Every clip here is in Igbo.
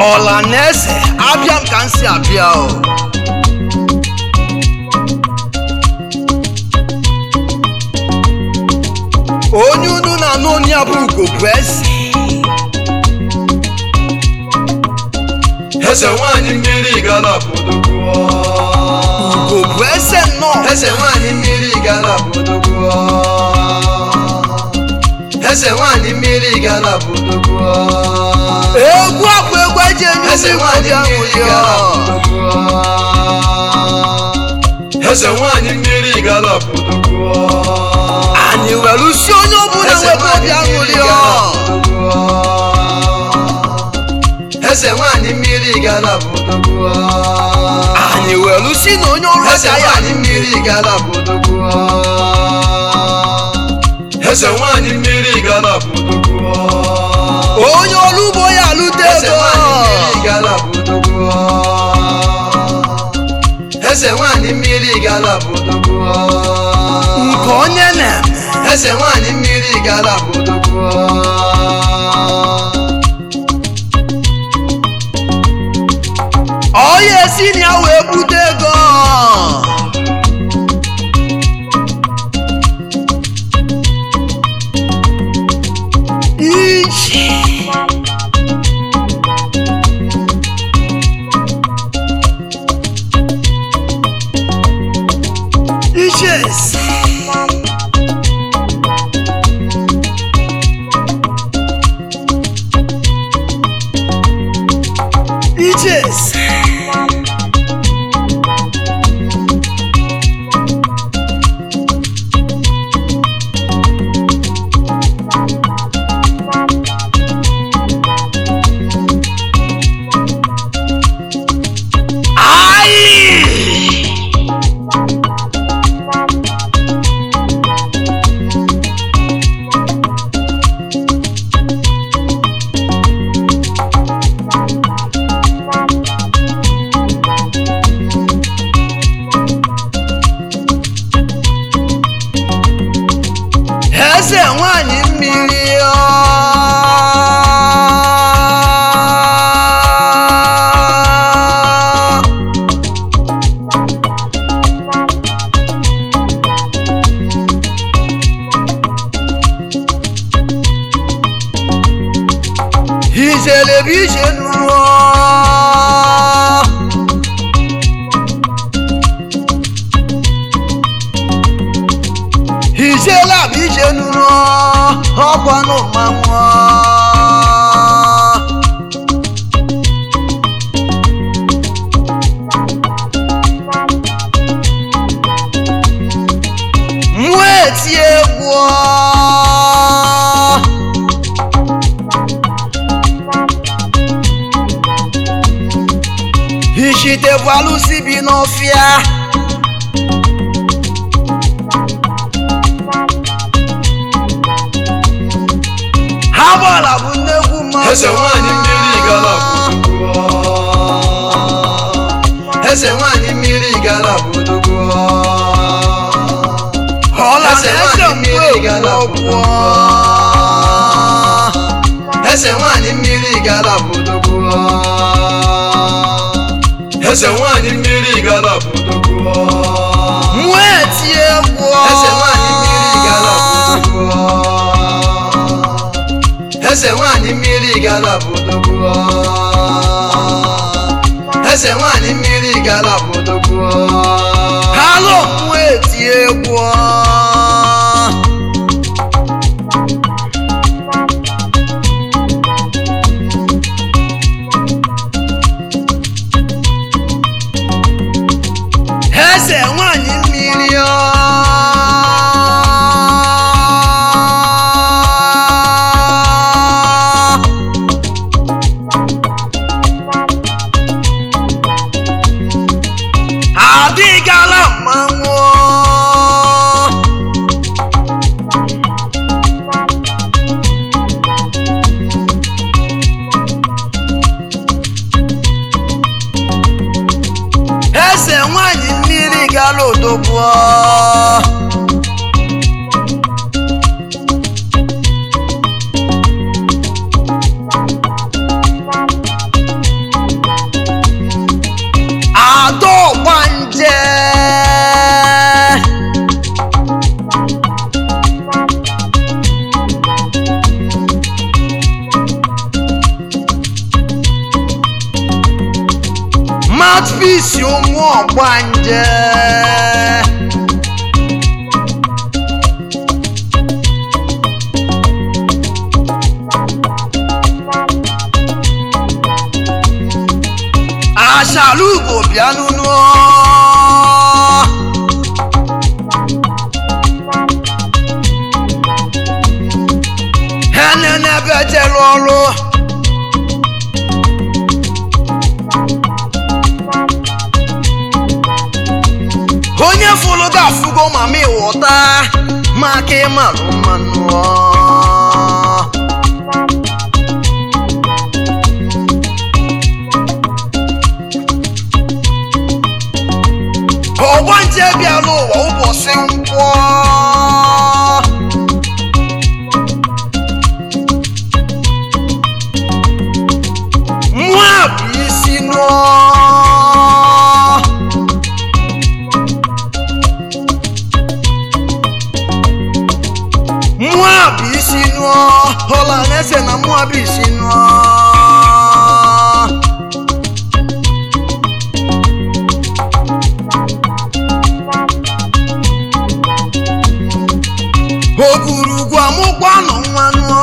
ọla na eze abịa m ka m si abịa o onye unu na-anụ onye ya bụ ugo bụ eze eze nwanyị mmiri gara bodogbuo ugo bụ eze nnọọ eze nwanyị mmiri gara bodogbuo eze nwanyị mmiri gara bodogbuo egwu akwa egwu eji enye eze ụmụ nwanyị igbo mmiri bịa gara ṅụrịa bodogbuo eze nwanyị mmiri gara bodogbuo anyị were usi onye ọbụla eze nwebe nwanyị obi mmiri aṅụrịa gara bodogbuo eze nwanyị mmiri gara bodogbuo anyị were usi na onye ọrụ eze aka ya nwanyị mmiri gara bodogbuo eze nwanyị mmiri gara bodogbuo onye ọrụ ugbo ya alụta eze ego nwanyị mmiri gara bodogbuo eze nwanyị mmiri gara bodogbuo nke onye na-eme eze nwanyị mmiri gara bodogbuo ọya esi na ya wee bute ego iji ijes ijes Ai! eze nwanyị mmiri ọ. ijele bụ ije nụrụ ijela bụ ije nụrụ ọkwanụ mmanwụ nwa eti egwu Ishite bụ alụsị bi n'ọfịa ha gbara bụ nnekwu mmadụ eze nwanyị mmiri gara bodogbuo eze nwanyị mmiri gara bodogbuo ọla eze na eze nwanyị mgbe mmiri gara ọgwụ eze nwanyị mmiri gara bodogbuo eze nwanyị mmiri gara bodogbuo nwa eti egwu eze nwanyị mmiri gara bodogbuo eze nwanyị mmiri gara bodogbuo eze nwanyị mmiri gara bodogbuo halo nwa eti egwu eze nwanyị mmiri ọ. adịgala mmanwụ eze nwanyị mmiri gara odogwu mouthpiece ụmụ ọgbanje aṣàlùkò bịanụnụ henenebe jere ọrụ onye fụrụ gị afụgo mama ịghọta maka ịmarụ mmanụ ọgbanje bịara ụwa ụbọchị nkwọ mmụọ bụ isi nụọ mmụọ bụ isi nụọ ọla na-ese na mmụọ bụ isi nụọ ogurugwu amụkwanụ nwanụ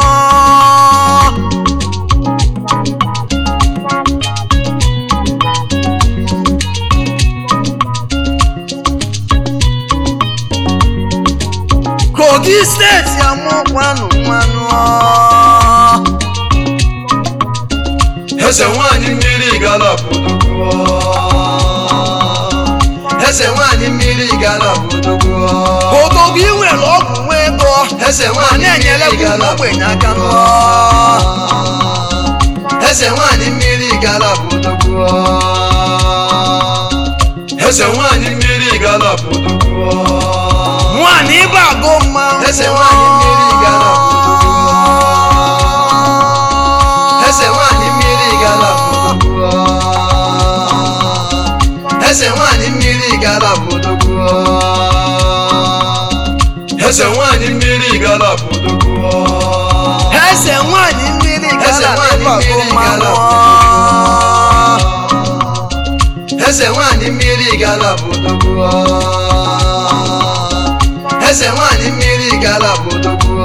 kogi steeti amụkwanụ nwanụ eze nwanyị mmiri gara bodogwu eze nwanyị mmiri gara bodogwu odogo ị nwere ọgwụ nwa ego eze ma nwanyị na-enyere mmiri ụmụ gara ogbenye aka nụ eze nwanyị mmiri gara bodogwu eze nwanyị mmiri gara bodogwu nwaanyị ịba agụ mmanwụ eze nwanyị mmiri gara bodogwu eze nwanyị mmiri gara bodogwu eze nwanyị mmiri gara bodogwu eze nwanyị mmiri gara bodogwu eze nwaanyị mmiri Eze gara nwaanyị ịba agụ mmiri mmanwụ eze nwanyị mmiri gara bodogwu eze nwanyị mmiri gara bodogwu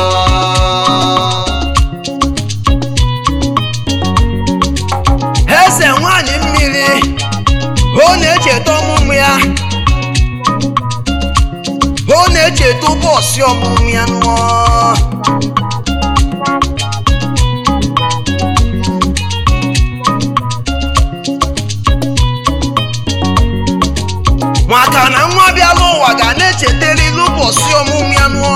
eze nwaanyị mmiri ọ na-echeta ọmụmụ ya ọ na-echeta ụbọchị ọmụmụ ya nụọ maka na nwa bịala ụwa ga na-echetarịrị ụbọchị ọmụmụ ya nụọ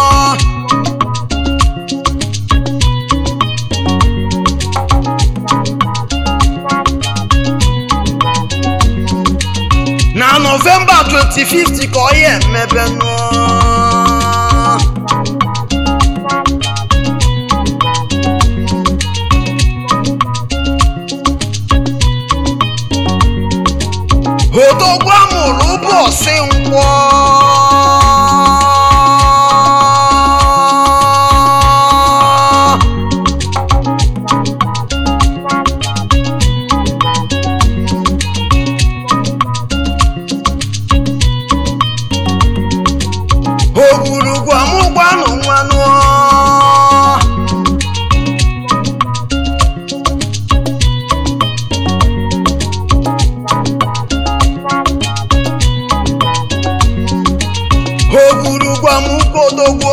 na nọvemba 25 ka ọ ya emebe nụ odogwu amụrụ ụbọchị nkwọ ogwurugwu amụgwanụ nwanụ ogwurugwu amụkodogwo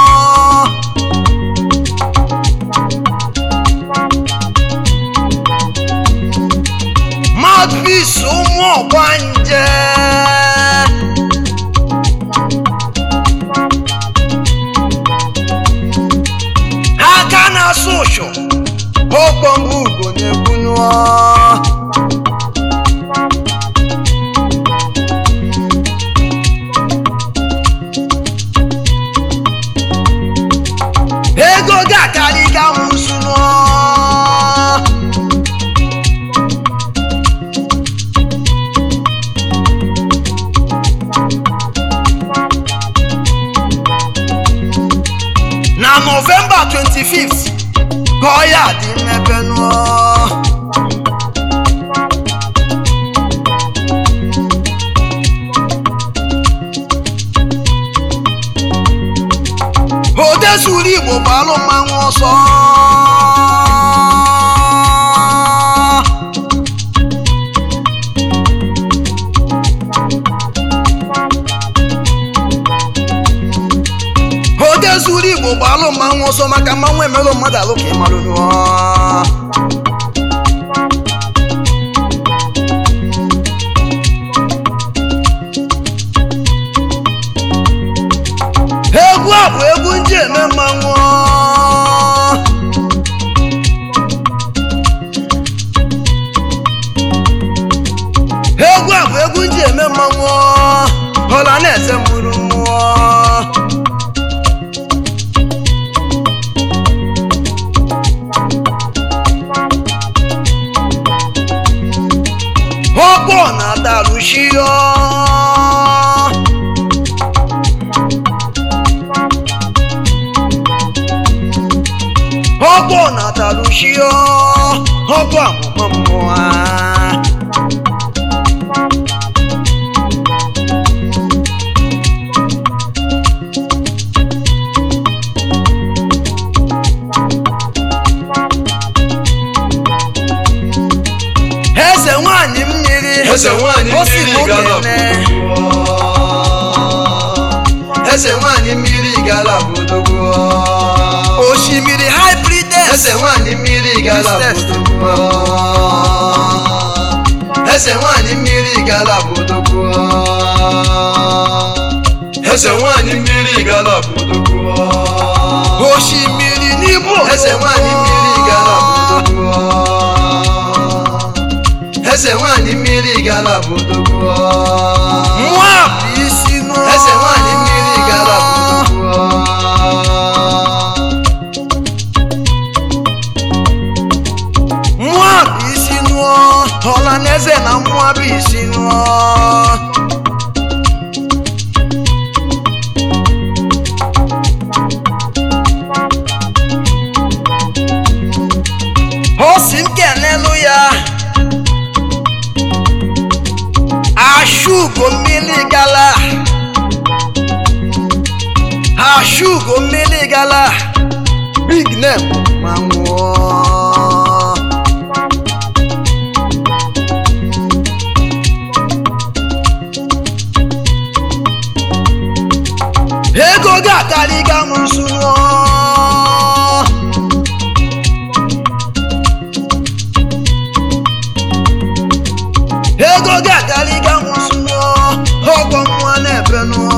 mouthpiece ụmụ ọgbanje aka na-asụ ụchụ ọkpọmgbu ugo na-egbunụọ ego ga-akarị ga nwụsụ nụọ na nọvemba 25th ka ọ ya dị mmepe nụọ zuru igbo gbalụ mmanwụ ọsọ ode zuru igbo gbalụ mmanwụ ọsọ maka mmanwụ emelụ mmadụ alụ ka ị marụ nụọ egwu a bụ egwu nji eme mmanwụ egwu a bụ egwu nji eme mmanwụ ọla na-eze mmụrụ mmụọ ọkpọ na-adarụshio ọgbọ na-atarụshio ọgbọ amụma mmụọ eze nwanyị mmiri eze nwanyị o si mmiri gala n'okene eze nwanyị mmiri gala bodogbo osimiri hybrides eze nwanyị mmiri gala bodogbo eze nwanyị mmiri gala bodogbo eze nwanyị mmiri gala bodogbo osimiri n'Imo eze nwanyị mmiri gala bodogbo eze nwanyị mmiri gala bodogbo nwa bụ isi nụ eze nwanyị mmiri gala bodogbo nwa bụ isi nụọ ọla na eze na mmụọ bụ isi nụọ o si m kenelu ya ashugo mmiri gala ashugo mmiri gala big name ma nwụọ ego ga-akarịga m nsuo ego ga-akarịga m nsuo ọgwọ nwa na-ebe nụọ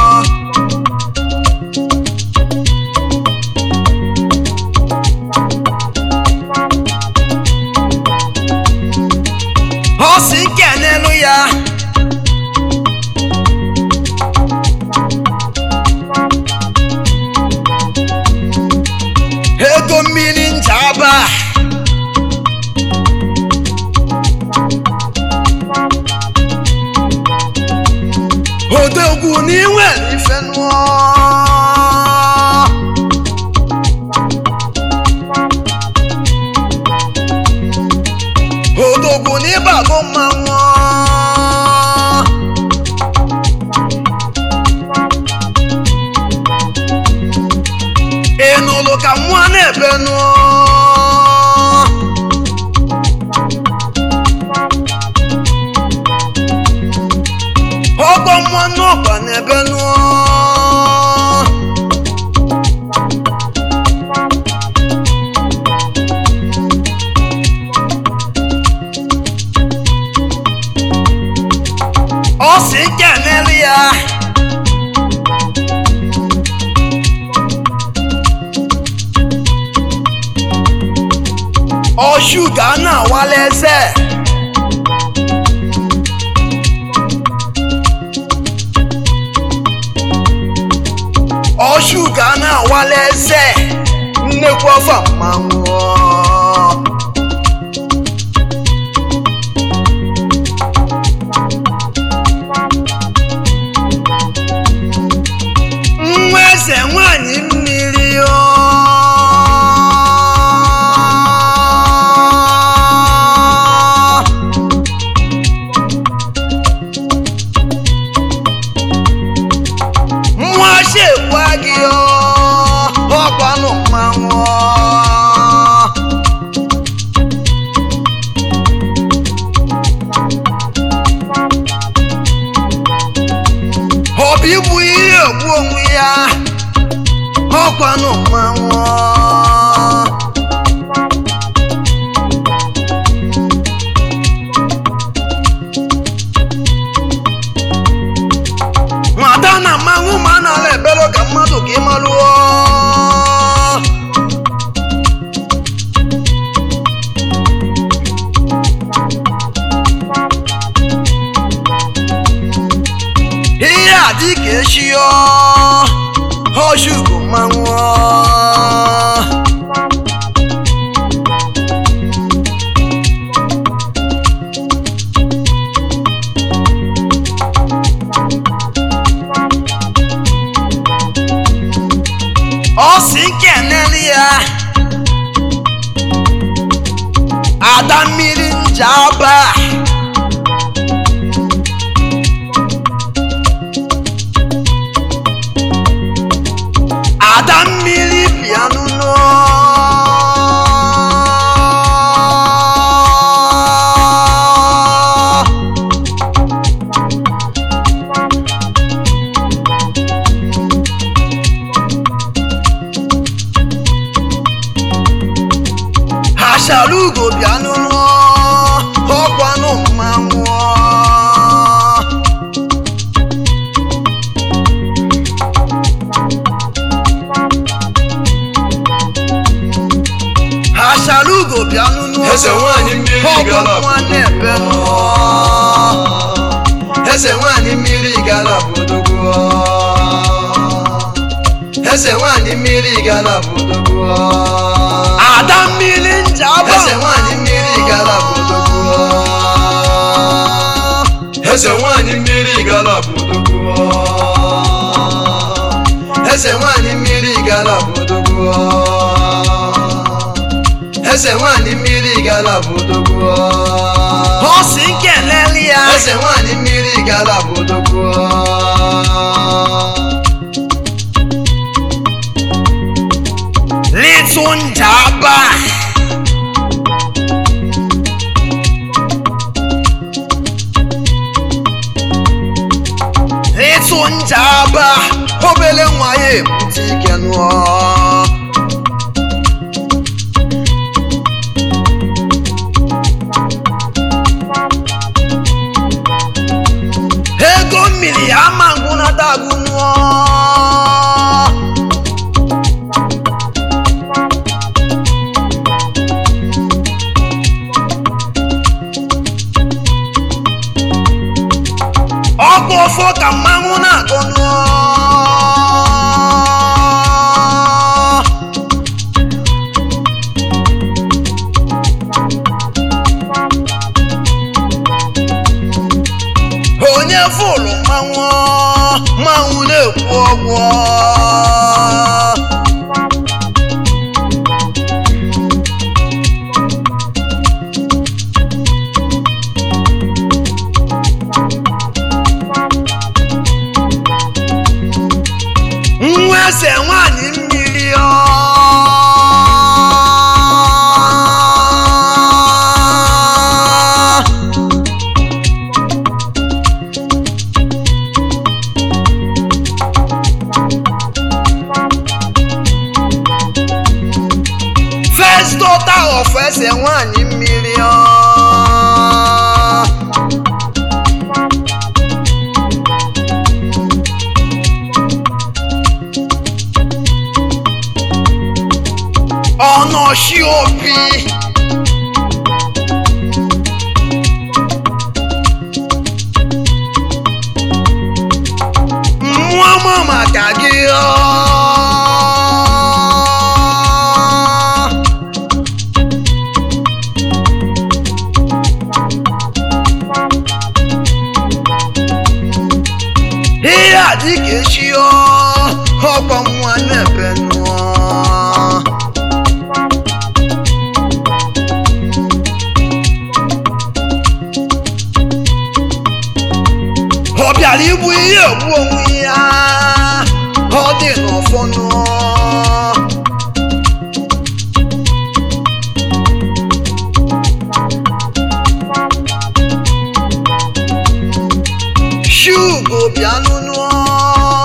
ọ si nkenelu ya ego mmiri njaba odogwu n'iwere ife nụọ odogwu n'ịbago mmanwụ ị nụrụ ka mmụọ na-ebe nụọ ọgbọ mmụọ n'ọgba na-ebe nụọ ọ si nke emeli ya ọshuga na-awala eze ọshuga na-awala eze nnekwu ọfa mmanwụ nwa eze nwanyị mmiri ọ nwa shekwa gị ọ ọ igbu ihe egbu onwe ya ọkwanụ mmanwụ nwata na mmanwụ ma a na-ala ebelo ka mmadụ ka ị malụọ ihe a dị ka echi ọ ọchụgo mmanwụ ọ si keneli ya ada mmiri njaba ada mmiri bịanụ nọ achara ugo bịanụ nọ ọkwanụ mmanwụ achara ugo bịanụ nọ Eze nwanyị mmiri gara nwanne ebe nọ eze nwanyị mmiri gara bodogbo eze nwanyị mmiri gara bodogbo ada mmiri njaba eze nwanyị mmiri gara bodogbo eze nwanyị mmiri gara bodogbo eze nwanyị mmiri gara bodogbo eze nwanyị mmiri gara bodogbo ọ si nkeleli ya eze nwanyị mmiri gara bodogbo litụ njaba litụ njaba obele nwa ya ebute ike nụọ ego mmiri ya ama ngwụnata agụ nụọ ọkụ ọfọ ka mmanwụ na-agụ nụọ onye fụlụ mmanwụ mmanwụ na-ekwu ọgwụ nwa eze nwanyị mmiri ọ first daughter of eze nwanyị mmiri ọ ọnọchi obi mmụọ ma maka gị ọ ihe a dị ka echi ọ ọkwa nwa na-ebe nụọ ọ bịara igbu ihe egbu onwe ya ọ dị n'ọfọ nụọ shugo bịanụ nụọ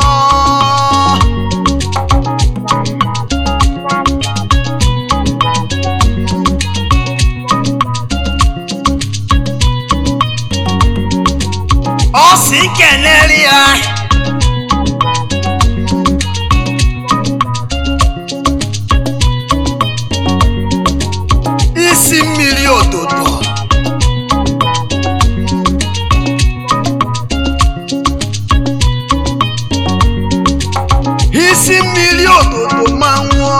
si kenere ya isi mmiri ododo isi mmiri ododo ma nwụọ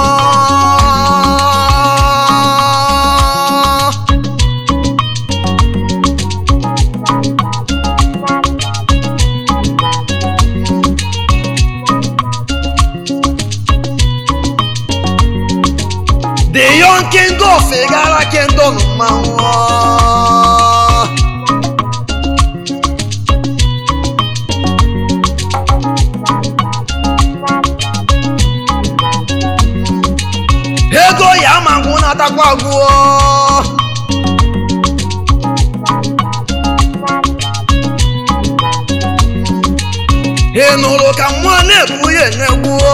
the young king of igara kingdom ma nwụọ ego ya ma ngwụ na-atakwa agwụọ ị nụrụ ka mmụọ na-ebu ya enegbuo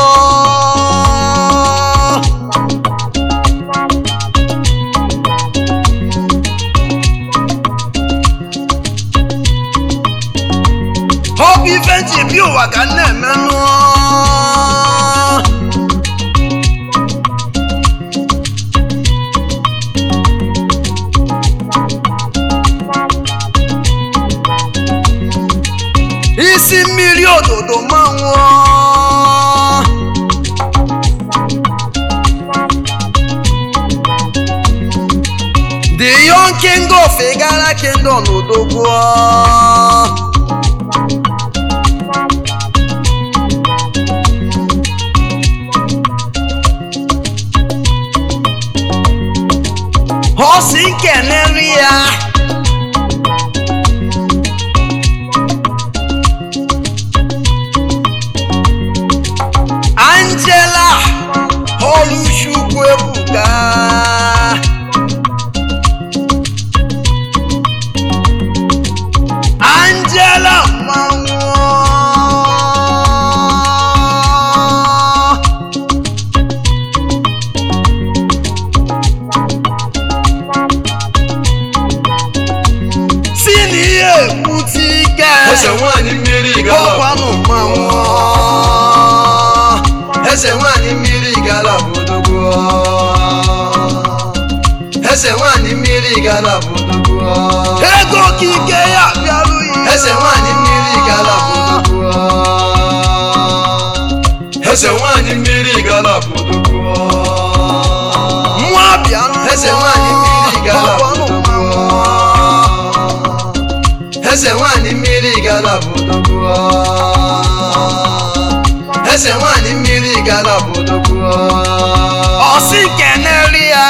ọ bụ ife nji bi ụwa ka m na-emenụ isi mmiri ododo manwụọ the young king of igara kingdom odogwuo ọ si nkeneri ya angela oluchukwu ebuka angela mmanwụ si n'ihe ekwute ike eze nwanyị mmiri gala ọkwanụ mmanwụ eze nwanyị mmiri gala bụ odogwu eze nwanyị mmiri gala bụ odogwu ego okike ya bịarughị eze nwanyị mmiri gala bụ odogwu eze nwanyị mmiri gala bụ odogwu nwa bịanụ eze nwanyị mmiri gala bụ ọkwanụ odogwu eze nwanyị mmiri gala bụ odogwu eze nwanyị mmiri gala bụ odogwu ọsị keneri ya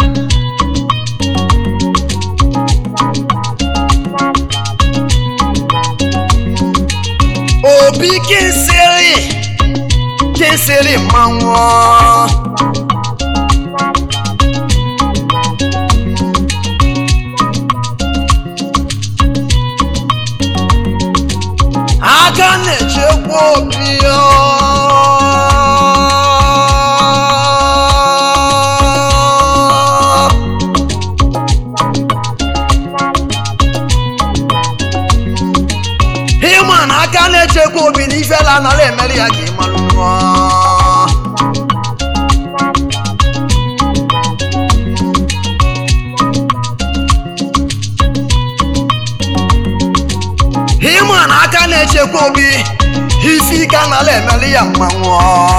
obi kinsiri kinsiri mmanwụ aka na-echekwa obi ya ịma na aka na-echekwa obi na ifela anaghị emere ya ka ị marụ nụọ ịma na aka na-echekwa obi ife ike anaghị emere ya mmanwụ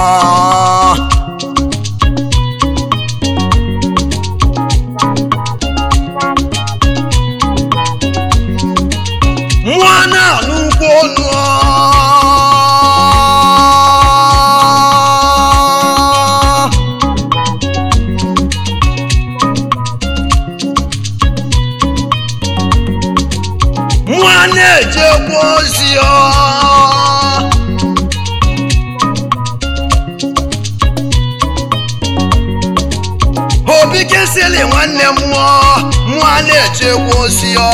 nwa na-anụ ụkwụ ọnụ nwa na-ejekwa ozi ọ obi kesịrị nwanne m mmụọ nwa na-echekwa ozi ọ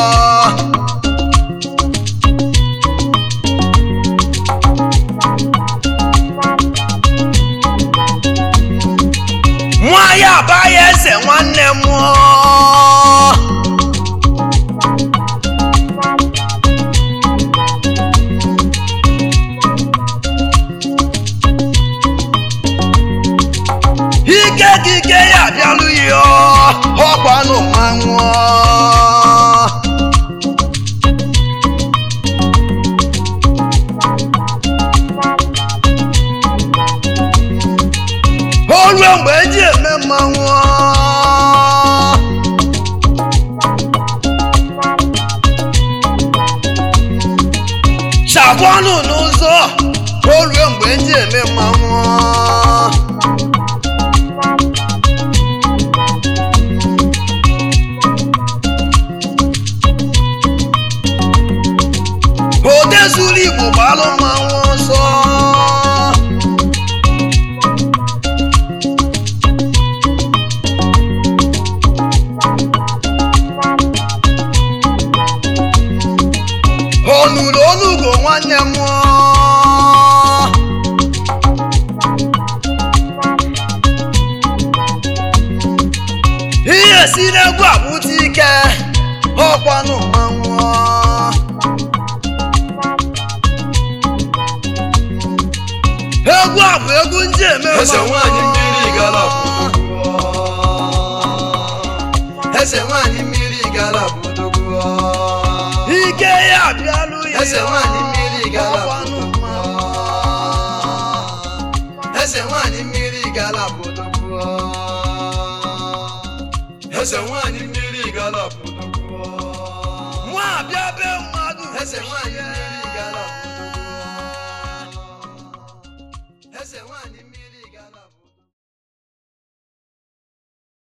nwa ya abaghị eze nwanne m mmụọ mmanụ n'ụzọ o rue mgbe ndị eme mmanwụ ode zuru igbo gbalụ mmanwụ ọsọ onuru onugo nwanne m ihe si n'egwu abụta ike ọkwanụ mmanwụ egwu a bụ egwu ndị eme eze nwanyị mmiri gara eze nwanyị mmiri gara bodogwu ike ya abịalụ ya eze nwanyị mmiri gara ọkwanụ mmanwụ eze nwanyị mmiri gara bodogwu eze nwanyị mmiri gara bodogwu nwa abịa be mmadụ eze nwanyị mmiri